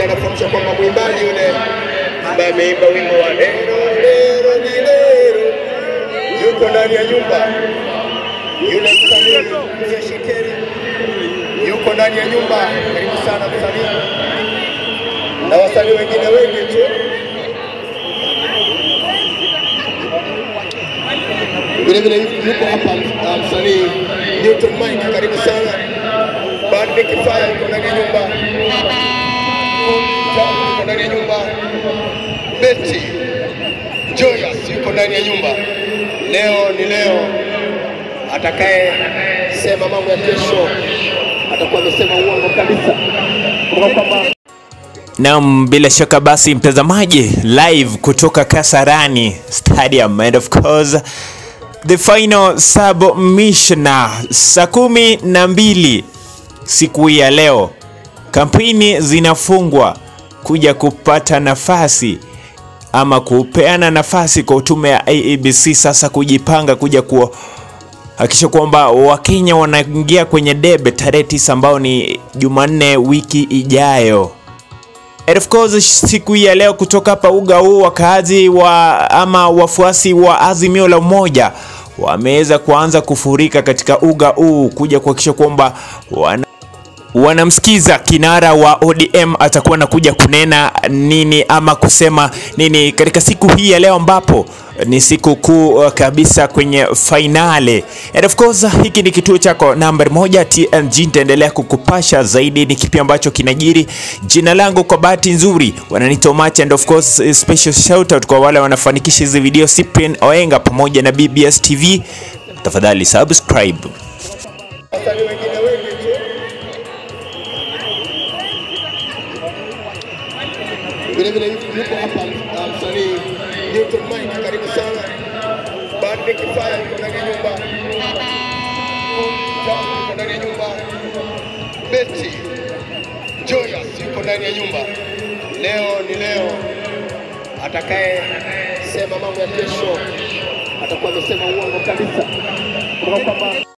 pia anafahamisha kwamba mwimbaji yule ambaye ameimba wimbo wa lero lero ni lero yuko ndani ya nyumba. Yule msanii Mzee Shekeri yuko ndani ya nyumba. Karibu sana msanii na wasanii wengine wengi tu. Vile vile yuko hapa uh, msanii Newton Mike, karibu sana. Bande Kifaya yuko ndani ya nyumba. Jamu yuko ndani ya nyumba. Betty Joyous yuko ndani ya nyumba. Leo ni leo, atakaye sema mambo ya kesho atakuwa amesema uongo kabisa, kutoka kwamba Naam, bila shaka basi mtazamaji, live kutoka Kasarani Stadium and of course the final submission saa kumi na mbili siku hii ya leo, kampeni zinafungwa kuja kupata nafasi ama kupeana nafasi kwa tume ya IEBC sasa kujipanga kuja kuhakikisha kwamba Wakenya wanaingia kwenye debe tarehe tisa ambao ni Jumanne wiki ijayo. And of course siku hii ya leo kutoka hapa uga huu wakaazi wa ama wafuasi wa Azimio la Umoja wameweza kuanza kufurika katika uga huu kuja kuhakikisha kwamba wana wanamsikiza kinara wa ODM atakuwa anakuja kunena nini ama kusema nini katika siku hii ya leo ambapo ni siku kuu uh, kabisa kwenye fainali. And of course hiki ni kituo chako nambari moja TNG, nitaendelea kukupasha zaidi ni kipi ambacho kinajiri. Jina langu kwa bahati nzuri wananiita Omacha, and of course special shout out kwa wale wanafanikisha hizi video, Cyprian Oenga pamoja na BBS TV. Tafadhali subscribe. wasanii wengine wengi tu. Vile vile yuko hapa uh, msanii Newton Mike, karibu sana. Bande Kifaya yuko ndani ya nyumba. Jamu yuko ndani ya nyumba. Betty Joyous yuko ndani ya nyumba. Leo ni leo, atakaye sema mambo ya kesho atakuwa amesema uongo kabisa, kutoka kwamba